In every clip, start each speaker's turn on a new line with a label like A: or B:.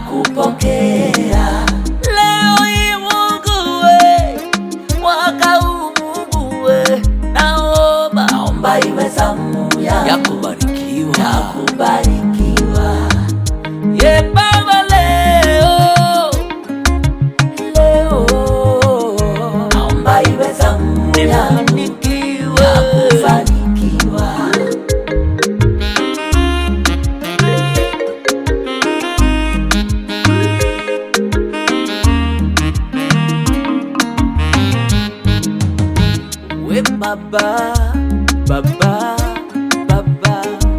A: kupokea
B: Leo hii Mungu we, mwaka huu Mungu we, naomba
A: naomba iwe zamu
B: ya
A: yangu
B: kubarikiwa
A: ya kubarikiwa
B: ye Baba, leo
A: leo naomba iwe zamu yangu
B: nifanikiwe
A: ya kufanikiwa
B: we Baba, Baba, Baba,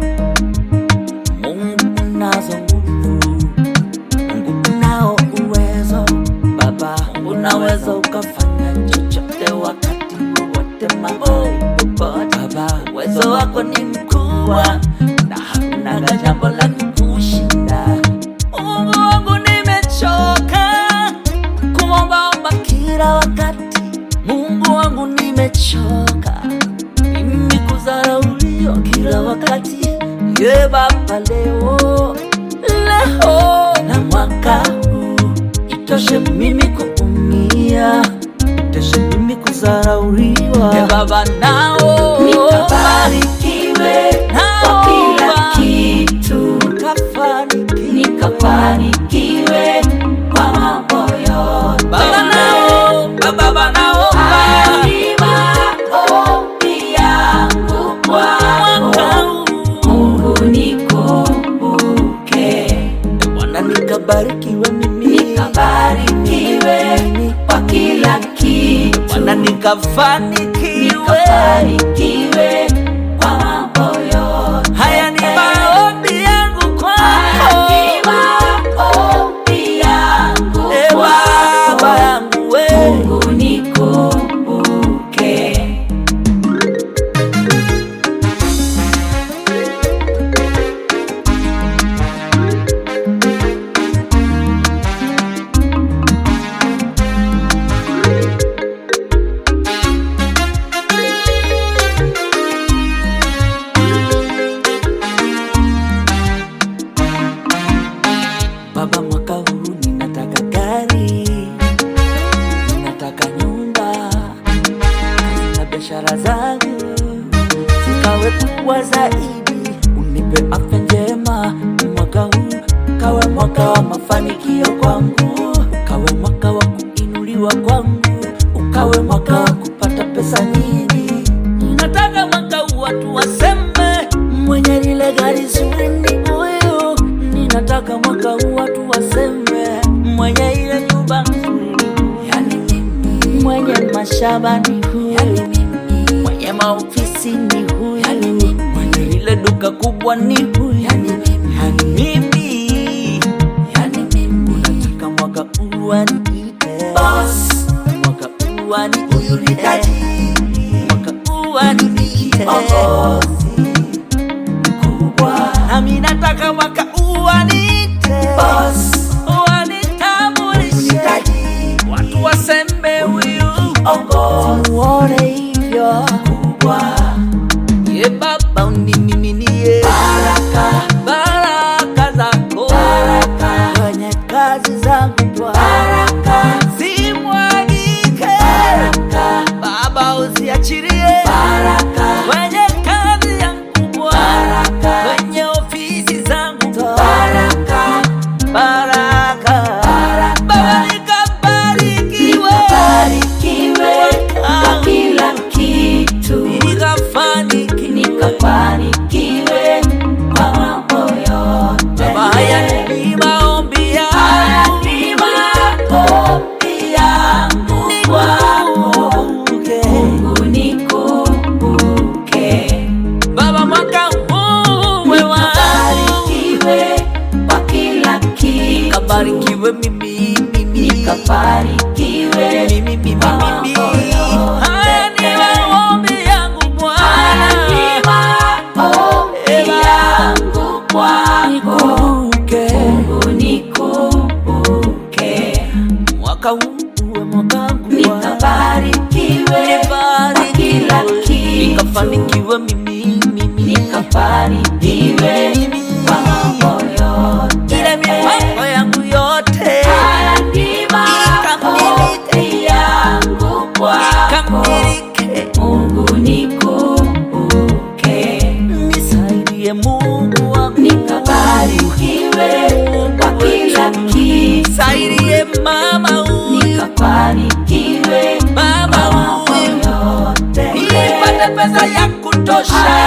B: Mungu unazo nguvu, Mungu unao uwezo, Baba, unaweza ukafanya chochote wakati wowote mahali popote. Baba, uwezo wako ni mkubwa na hakuna jambo la kukushinda. Mungu wangu, nimechoka kuombaomba kila wakati. Mungu wangu, nimechoka mimi kudharauliwa kila wakati. Ye Baba, leo leo na mwaka huu itoshe mimi kuumia, itoshe mimi kudharauliwa. Ye Baba, nao
A: nikabarikiwe kwa kila kitu
B: nikafanikiwe
A: nikafanikiwe kwa mambo yote
B: Baba nao, Baba naomba
A: Alima ombi yangu kwako
B: mwaka huu
A: Mungu nikumbuke
B: Bwana nikabarikiwe mimi
A: nikabarikiwe kwa kila kitu
B: Bwana nikafanikiwe
A: nikafanikiwe kwa mambo yote
B: haya ni maombi yangu kwako
A: Alima ombi yangu
B: e Baba
A: kwako
B: yangu we
A: Mungu nikumbuke
B: Baba, mwaka huu ninataka gari, ninataka nyumba, kazi na biashara zangu zikawe kubwa zaidi. Unipe afya njema mwaka huu, kawe mwaka wa mafanikio kwangu, ukawe mwaka wa kuinuliwa kwangu, ukawe mwaka wa kupata pesa nyingi. Nataka mwaka huu watu waseme mwenye lile gari zuri ni huyu. Ninataka mwaka huu watu waseme mwenye ile nyumba nzuri ni huyu.
A: yani mimi
B: mwenye mashamba ni huyu,
A: yani mimi
B: mwenye maofisi ni huyu,
A: yani mimi
B: mwenye ile duka kubwa ni huyu,
A: yani mimi
B: yani mimi.
A: yani mimi
B: Nataka mwaka huu waniite
A: boss
B: mwaka huu waniite
A: huyu ni tajiri
B: mwaka huu waniite
A: ongozi mkubwa
B: nami nataka mwaka huu waniite
A: boss huyu ni
B: wanitambulishe
A: tajiri
B: watu waseme huyu
A: ongozi
B: muone hivyo
A: mkubwa
B: ye Baba unimiminie
A: baraka
B: baraka zako
A: baraka
B: kwenye kazi zangu Bwana
A: baraka
B: zimwagike
A: baraka
B: Baba uziachilie
A: baraka
B: kwenye kazi yangu Bwana
A: baraka
B: kwenye ofisi zangu Bwana
A: baraka
B: baraka
A: baraka
B: Baba nikabarikiwe
A: nikabarikiwe kwa kila kitu
B: nikafanikiwe
A: nikafanikiwe kwa mambo yote
B: Baba haya ni maombi
A: Haya
B: yangu
A: ni maombi yangu kwako
B: Nikumbuke.
A: Mungu nikumbuke
B: Baba mwaka huu we wangu
A: nikabarikiwe kwa kila kitu
B: kabarikiwe mimi mimi
A: nikafanikiwe
B: mimi mimi
A: kwa
B: mimi
A: mambo yote.
B: haya ni maombi yangu
A: Haya ni
B: Bwana
A: maombi yangu kwako
B: nikumbuke
A: Mungu nikumbuke
B: mwaka huu uwe mwaka wangu Bwana
A: nikabarikiwe kwa kila
B: Nibarikiwe.
A: kitu
B: nikafanikiwe mimi mimi
A: nikafanikiwe
B: mimi
A: kwa mambo yote
B: ile mipango yangu yote inatosha